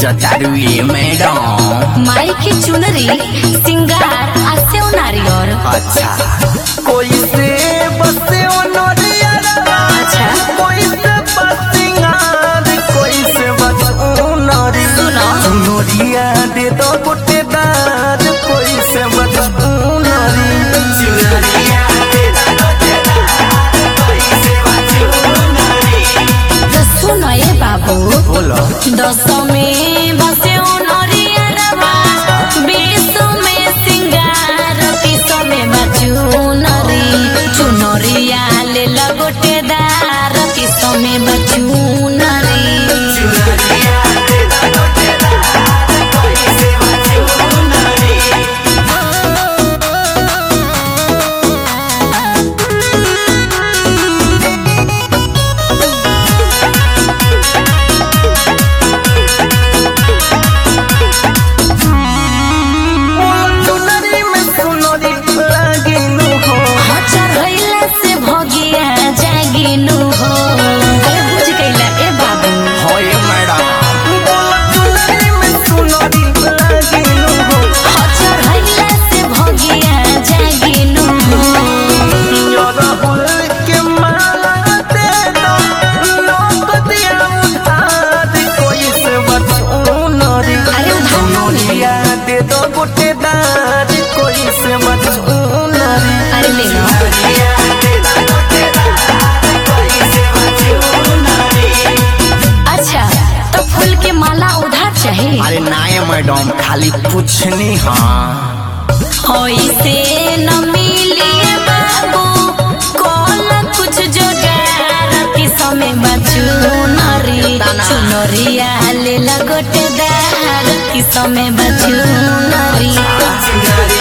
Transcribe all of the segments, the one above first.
बेचतारू ये मैडम माई की चुनरी सिंगार आ सेव नारियर अच्छा कोई से बसे नरिया अच्छा कोई से बसिंगार कोई से बसुनरी सुनो। सुनरिया दे दो गोटे दार कोई से बसुनरी तो सुनो ये बाबू बोलो दस में बसे नरियरवा बीस में सिंगार तीस में बचुनरी चुनरिया ले लगोटे दार तीस में बचुनरी सुनरी में सुनरी लागिनु हो चढ़ैला से भगिया जागिनु हो अरे बुझ गइला ए बाबू हो ये मैडम सुनरी में सुनरी लागिनु हो चढ़ैला से भगिया जागिनु हो राहुल के माला दे दो लोक दिया उधार कोई से बचुनरी अरे उधार सुनरिया दे दो गोटे दार कोई से बचुनरी अरे ले लो अच्छा तो फूल के माला उधार चाहिए अरे ना ये मैडम खाली पूछनी हाँ ऐसे न मिलिए बाबू कौन कुछ जोगार की समय बचू नरी चुनरिया ले लगोटे दार की समय बचू नरी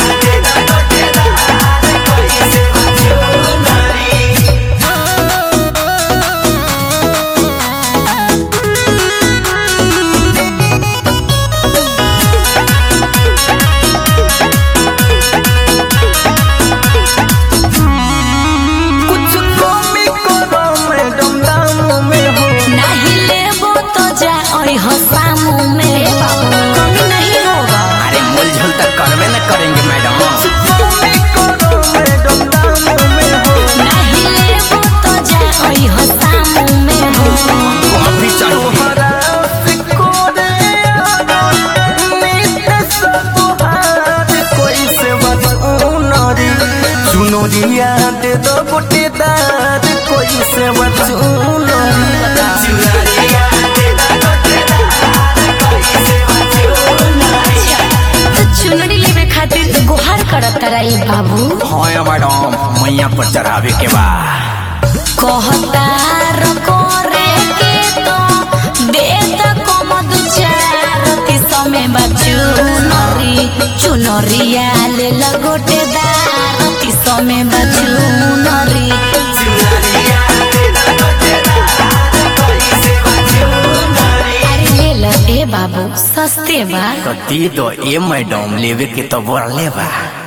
कुछ कमी करो मैडम दाम में हो नहीं लेबो तो जा ओई हो सामू में कमी नहीं होगा अरे मूलझुल तो करवे न करेंगे मैडम कमी करो मैडम दाम में हो नहीं लेबो तो जा ओई हो सामू में हो हमको अभी चाहिए तोहरा से कोरे आना नित्य सबहार कोई से बचुनरी सुनरिया दे दो गोटे दार कोई से बचुनरी तो चुनरी लेवे खातिर गुहार करत रही बाबू हाँ ये मैडम मैया पर चढ़ावे के बाद कहता करे के तो दे त कमद चार ती समय बचू नरी चुनरिया ले लगोटे दार ती समय बचू नरी अरे ले ल ए बाबू सस्ते बा तो दे दो ये मैडम लेवे के तो बोल ले बा